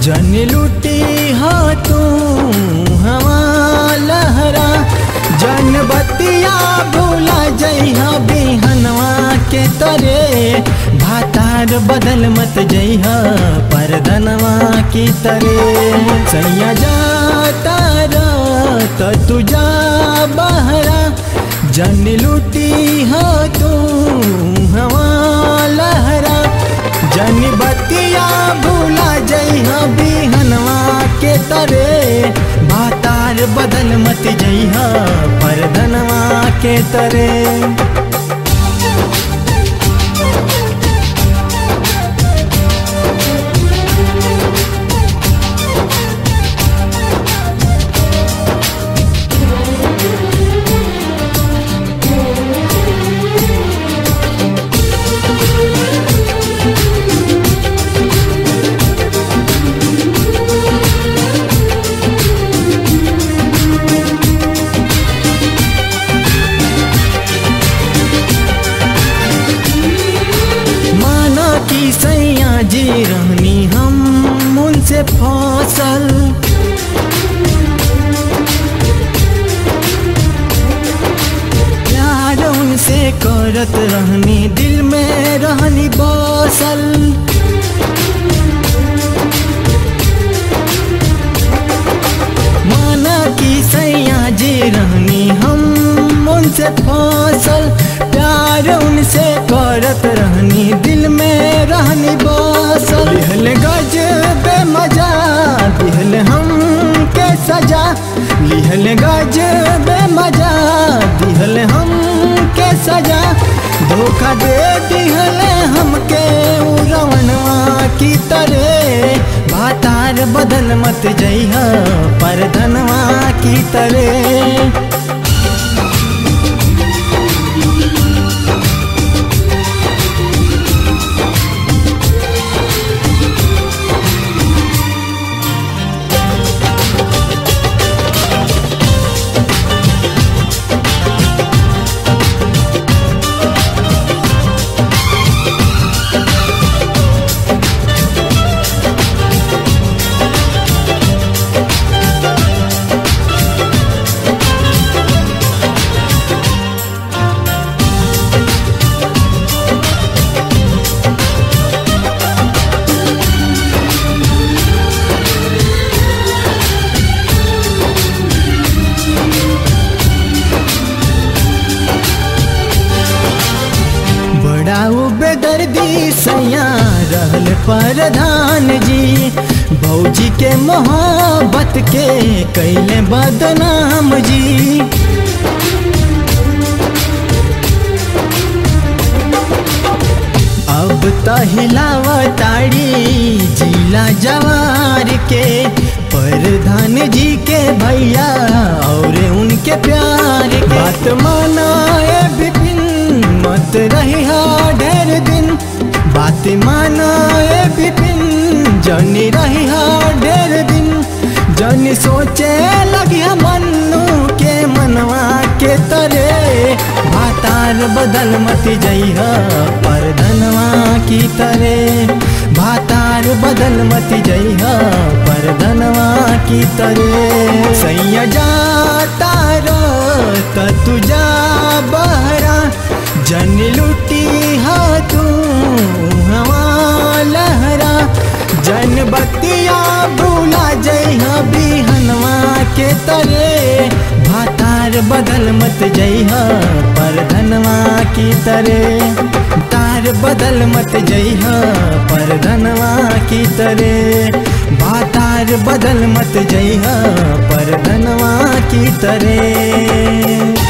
जन लुटी हो तू हवा लहरा जन बतिया भूला जइहा बिहनवा के तरे भातार बदल मत जइहा परदनवा की तरे सैया जाता त तुझा बहरा जन लुटी हो तू हवा लहरा जन बतिया भूला जइहा बिहनवा के तरे भातार बदल मत जइहा परधनवा के तरे माना कि सैया जी रहनी हम उनसे फसल प्यार उनसे करत रहनी दिल में रहनी बसल माना कि सैया जी रहनी हम उनसे फसल प्यार उनसे करत रहनी दिल में रहनी बसल दिहल गज बे मजा दिहल हम के सजा लिहल गज बे मजा दिहल हम के सजा धोखा दे दिहल हमके उड़वनवा की तरह भातार बदल मत जइहा परधनवा की तरह बड़ा बेदर्दी सैया रहल प्रधान जी भौजी के मोहब्बत के कैले बदनाम जी अब त हिलावताड़ी जिला जवार के प्रधान जी के भैया और उनके प्यार के बात मानाए बिपिन मत रही ढेर दिन बात मानाए बिपिन जनी रही ढेर दिन जनी सोचे लगी मन्नू के मनवा के तरे भातार बदल मत जइहा परधनवा की तरे भातार बदल मत जइहा परधनवा की तरे सैया जाता रो त तुझा बहरा जन लुटी हा तू हवा लहरा जन बतिया भूला जइहा बिहनवा के तरे भातार बदल मत जइहा परधनवा की तरे तार बदल मत जइहा परधनवा की तरे भातार बदल मत जइहा परधनवा की तरे